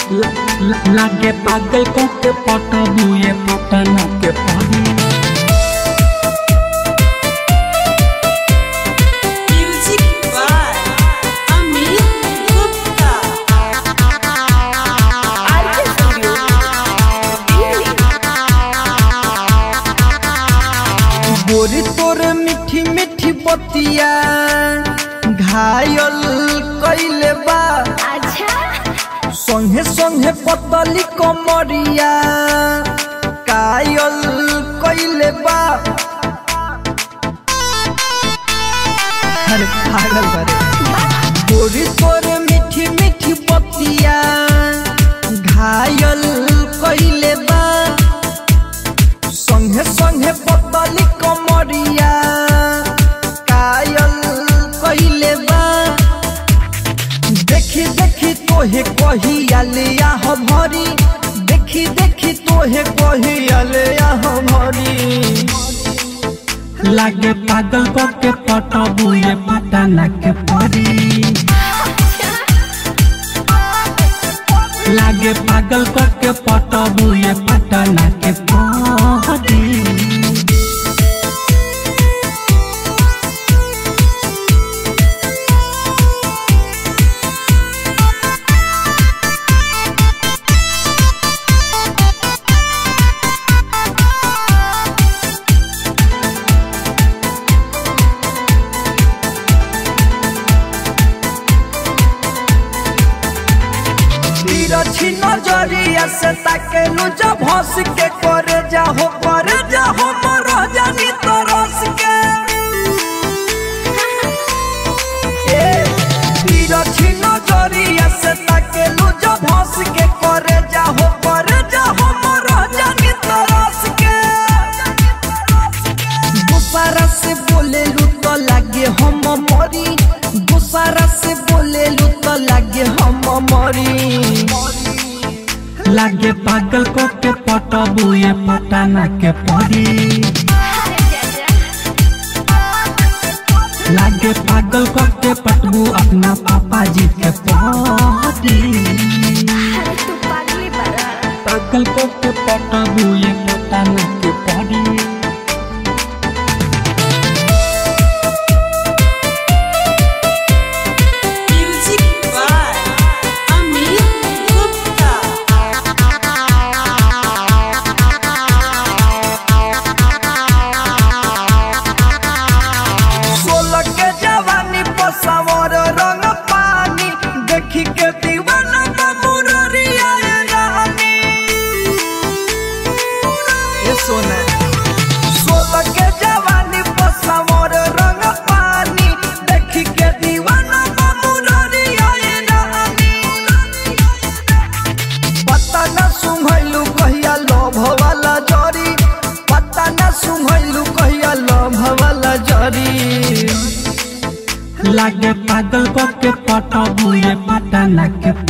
लागे पागल को के पटबू ये पटना के परी Music by Amit Gupta. RK Studio, Delhi. बोरी तोर मीठी मीठी बतिया घायल कैले बा अच्छा संगे संगे पतली कमरिया कायल कैले बा अरे पागल बारे बोरी तोर मीठी मीठी बतिया घायल कैले बा संगे संगे पतली कमरिया कायल कैले बा देखी देखी तोहे कहिया ले आह भरी देखी देखी तोहे कहिया ले आह भरी लागे पागल को के पटबू ये पटना के परी लागे पागल को के पटबू ये पटना के परी तिरछी नजरिया से ताकेलू जब हंस के करे जाहो करे जाहो मर जानी तरस के ए, तिरछी नजरिया से ताकेलू जब हंस के करे जाहो करे जाहो मर जानी तरस के दूसरा से बोले लू तो लागे हम मरी दूसरा से बोले लू तो लागे हम मरी लागे पागल को के पटबू ये पटना के परी लागे पागल को के पटबू अपना पापा जी के परी अरे तू पागली बड़ा पागल को के पटबू ये पटना के परी Music by Amit Gupta. सोलह के जवानी पसावर रंग पानी देखी के दीवाना बमुरिया रानी ये सोना सोलह के जवानी पसावर रंग पानी देखी के दीवाना बमुरिया रानी पता न सुंघलू कहिया लोभ वाला जरी पता न सुंघलू कहिया लोभ वाला जरी लागे पागल को के पटबू ये पटना के